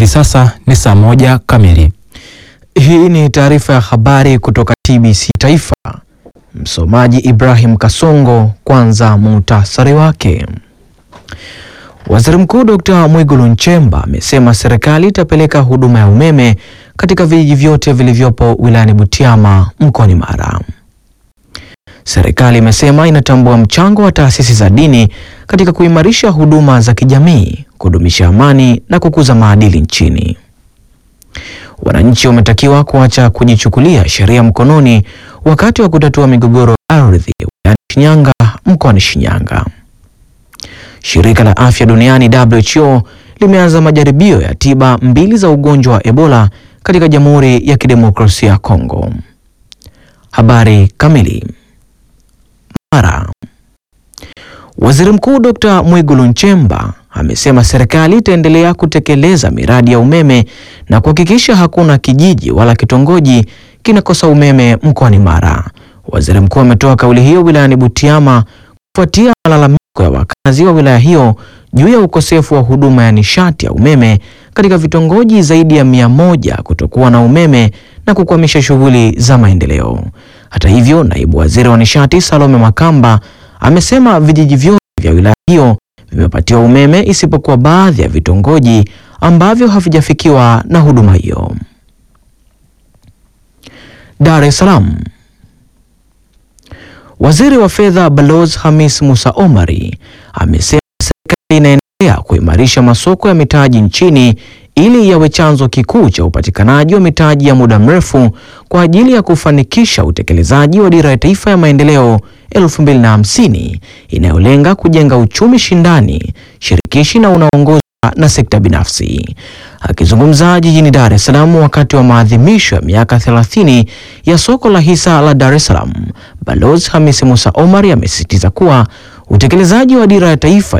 Hivi sasa ni saa moja kamili. Hii ni taarifa ya habari kutoka TBC Taifa. Msomaji Ibrahim Kasongo. Kwanza muhtasari wake. Waziri Mkuu Dr. Mwigulu Nchemba amesema serikali itapeleka huduma ya umeme katika vijiji vyote vilivyopo wilayani Butiama mkoani Mara. Serikali imesema inatambua mchango wa taasisi za dini katika kuimarisha huduma za kijamii, kudumisha amani na kukuza maadili nchini. Wananchi wametakiwa kuacha kujichukulia sheria mkononi wakati wa kutatua migogoro ya ardhi wilayani Shinyanga mkoani Shinyanga. Shirika la Afya Duniani WHO limeanza majaribio ya tiba mbili za ugonjwa wa Ebola katika Jamhuri ya Kidemokrasia ya Kongo. Habari kamili. Mara. Waziri Mkuu Dr. Mwigulu Nchemba amesema serikali itaendelea kutekeleza miradi ya umeme na kuhakikisha hakuna kijiji wala kitongoji kinakosa umeme mkoani Mara. Waziri Mkuu ametoa kauli hiyo wilayani Butiama kufuatia malalamiko ya wakazi wa wilaya hiyo juu ya ukosefu wa huduma ya nishati ya umeme katika vitongoji zaidi ya mia moja kutokuwa na umeme na kukwamisha shughuli za maendeleo. Hata hivyo, naibu waziri wa nishati Salome Makamba amesema vijiji vyote vya wilaya hiyo vimepatiwa umeme isipokuwa baadhi ya vitongoji ambavyo havijafikiwa na huduma hiyo. Dar es Salaam. Waziri wa Fedha Balozi Hamis Musa Omari amesema serikali inaendelea kuimarisha masoko ya mitaji nchini ili yawe chanzo kikuu cha upatikanaji wa mitaji ya muda mrefu kwa ajili ya kufanikisha utekelezaji wa Dira ya Taifa ya Maendeleo 2050 inayolenga kujenga uchumi shindani, shirikishi na unaongozwa na sekta binafsi. Akizungumza jijini Dar es Salaam wakati wa maadhimisho ya miaka 30 ya soko la hisa la Dar es Salaam, Balozi Hamisi Musa Omar amesisitiza kuwa utekelezaji wa Dira ya Taifa